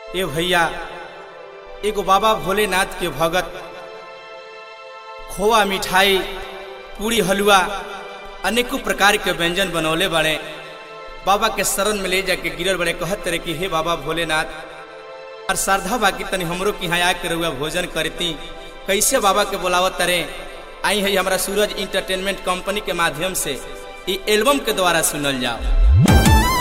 ए भैया एगो बाबा भोलेनाथ के भगत खोआ मिठाई पूरी हलवा अनेकों प्रकार के व्यंजन बनौले बने बाबा के शरण में ले जाके गिरल बड़े कहत रहे कि हे बाबा भोलेनाथ और श्रद्धा बाकी तनी हमरो के यहाँ आके रहुआ भोजन करती कैसे बाबा के बोलावत तरे आई है हमारा सूरज इंटरटेनमेंट कंपनी के माध्यम से ई एल्बम के द्वारा सुनल जाओ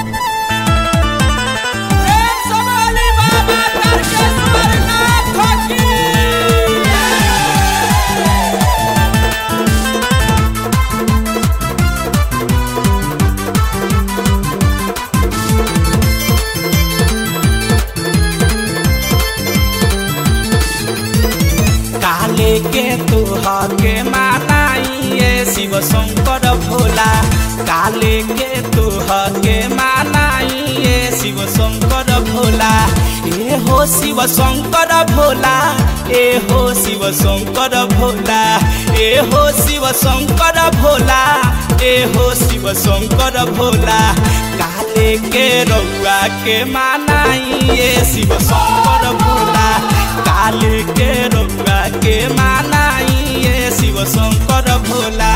काले के तुहा के मानाइए शिव शंकर भोला काले के तुहा के मानाइए शिव शंकर भोला ए हो शिव शंकर भोला ए हो शिव शंकर भोला ए हो शिव शंकर भोला ए हो शिव शंकर भोला काले के रउआ के मानाइए शिव शंकर भोला काले के रउआ के मानाइए शिव शंकर भोला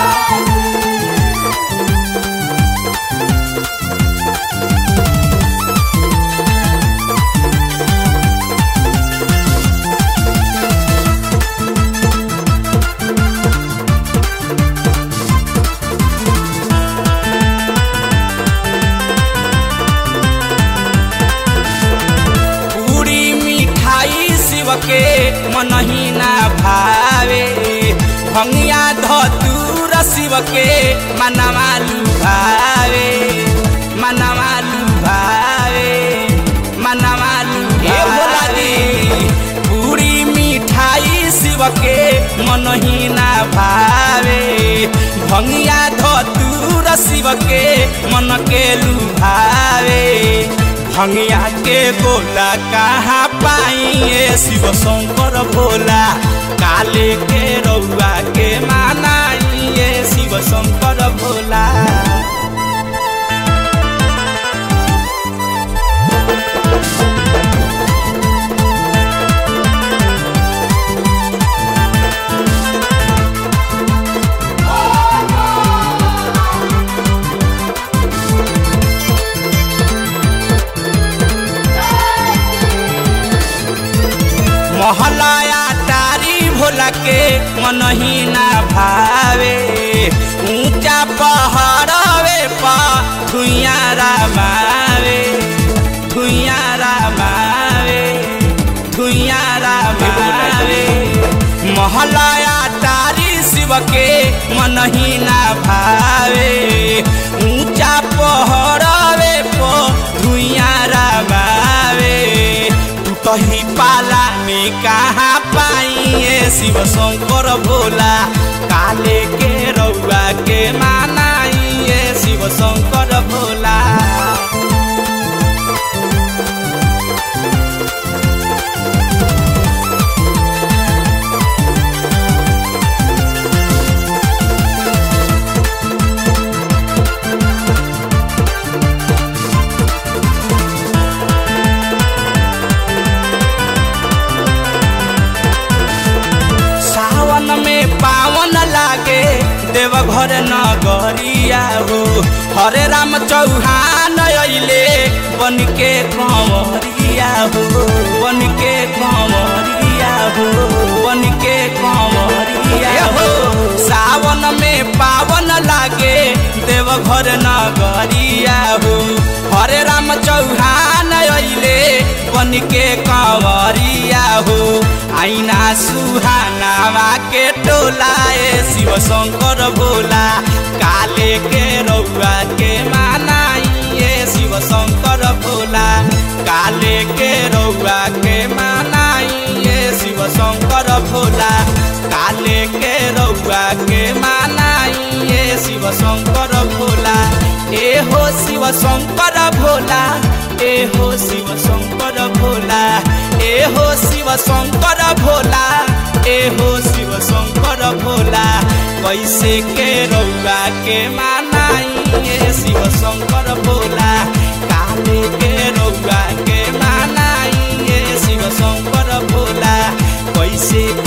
पूरी मिठाई शिव के मनही ना भावे भंगिया धतूर शिव के मनवा लुभावे मनवा लुभावे मनवा लुभावे पूरी मिठाई शिव के मनही ना भावे भंगिया धतूर शिव के मन के लुभावे भंगिया के गोला कहाँ पाइए शिव शंकर भोला काले के रउआ के मानाइए शिव शंकर भोला महलाया तारी भोला के मनही ना भावे ऊंचा पहाड़वे पा धुइया रामावे धुइया रामावे धुइया रामावे महलाया तारी शिव के मनही ना भावे ऊंचा पहाड़वे पो धुइया रामावे कही पाला में कहाँ पाइए शिव शंकर भोला काले के रउआ के मानाइए शिव शंकर भोला सावन में पावन लागे देवघर नगरिया हो हरे राम चौहान अइले बन के कंवरिया हो बन के कंवरिया हो बन के कंवरिया हो सावन में पावन लागे देवघर नगरिया हो हरे राम चौहान अइले बन के कंवरिया हो आईना सुहानावा के टोलाए शिव शंकर भोला काले के रउआ के मानाइए शिव शंकर भोला काले के रउआ के मानाइए शिव शंकर भोला काले के रउआ के मानाइए शिव शंकर भोला ए हो शिव शंकर भोला ए हो शिव शंकर भोला ए हो शिव शंकर भोला ए हो शिव शंकर भोला कैसे के रउआ के मानाइए शिव शंकर भोला काले के रउआ के माना कैसे